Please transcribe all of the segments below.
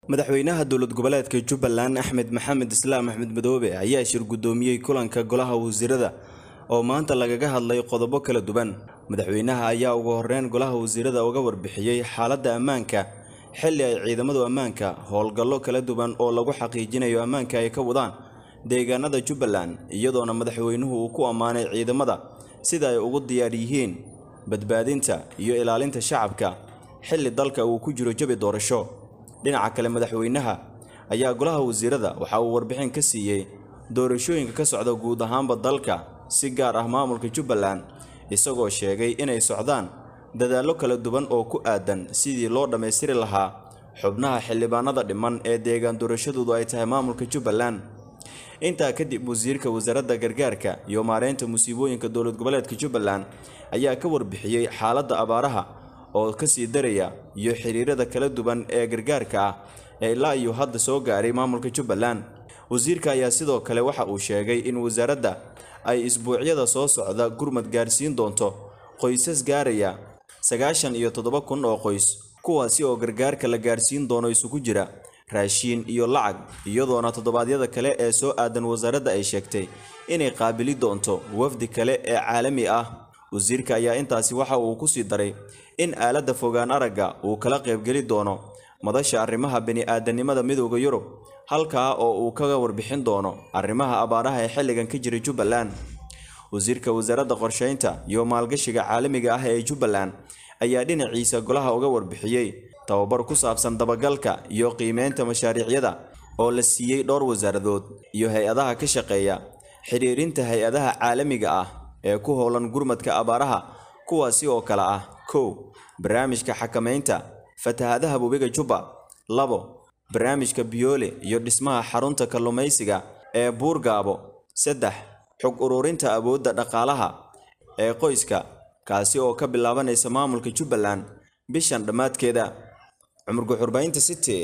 madaxweynaha dowlad goboleedka jubbaland axmed maxamed islaam axmed madoobe ayaa shir guddoomiyey kulanka golaha wasiirada oo maanta lagaga hadlay qodobo kala duwan madaxweynaha ayaa ugu horeyn golaha wasiirada uga warbixiyey xaaladda ammaanka xilli ay ciidamadu ammaanka howlgallo kala duwan oo lagu xaqiijinayo ammaanka ay ka wadaan deegaanada jubbaland iyadoona madaxweynuhu uu ku ammaanay ciidamada sida ay ugu diyaar yihiin badbaadinta iyo ilaalinta shacabka xilli dalka uu ku jiro jabi doorasho dhinaca kale madaxweynaha ayaa golaha wasiirada waxa uu warbixin ka siiyey doorashooyinka ka socda guud ahaanba dalka si gaar ah maamulka jubbaland isagoo sheegay inay socdaan dadaallo kala duwan oo ku aadan sidii loo dhammaystiri lahaa xubnaha xildhibaanada dhiman ee deegaan doorashadoodu ay tahay maamulka jubbaland intaa kadib wasiirka wasaaradda gargaarka iyo maareynta musiibooyinka dowlad goboleedka jubbaland ayaa ka warbixiyey xaaladda abaaraha oo ka sii daraya iyo xiriirada kala duwan ee gargaarka ah ee ilaa iyo hadda soo gaaray maamulka jubbaland wasiirka ayaa sidoo kale waxa uu sheegay in wasaaradda ay isbuucyada soo socda gurmad gaarsiin doonto qoysas gaaraya sagaashan iyo toddoba kun oo qoys kuwaasi oo gargaarka la gaarsiin doono isugu jira raashiin iyo lacag iyadoona toddobaadyada kale ee soo aadan wasaaradda ay sheegtay inay qaabili doonto wafdi kale ee caalami ah wasiirka ayaa intaasi waxa uu ku sii daray in aaladda fogaan aragga uu kala qaybgeli doono madasha arrimaha bini-aadanimada midooda yurub halkaa oo uu kaga warbixin doono arrimaha abaaraha ee xilligan ka jira jubbaland wasiirka wasaaradda qorsheynta iyo maalgashiga caalamiga ah ee jubbaland ayaa dhinaciisa golaha uga warbixiyey tababar ku saabsan dabagalka iyo qiimeynta mashaariicyada oo la siiyey dhowr wasaaradood iyo hay-adaha ka shaqeeya xidhiirinta hay-adaha caalamiga ah ee ku howlan gurmadka abaaraha kuwaasi oo kale ah kow barnaamijka xakamaynta fatahadaha webiga jubba labo barnaamijka biyoole iyo dhismaha xarunta kalluumaysiga ee buurgaabo saddex xog ururinta awoodda dhaqaalaha ee qoyska kaasi oo ka bilaabanaysa maamulka jubbaland bishan dhammaadkeeda cumar guxurbaynta city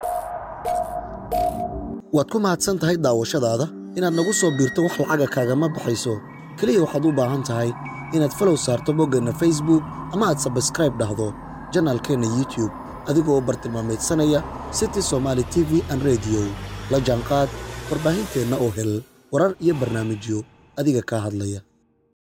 waad ku mahadsan tahay daawashadaada inaad nagu soo biirto wax lacaga kaagama baxayso keliya waxaad u baahan tahay inaad falow saarto boggeenna facebook ama aad sabskraib dhahdo janaalkeenna youtube adigoo bartilmaamaydsanaya city somaali t v an rediyo la jaanqaad warbaahinteenna oo hel warar iyo barnaamijyo adiga kaa hadlaya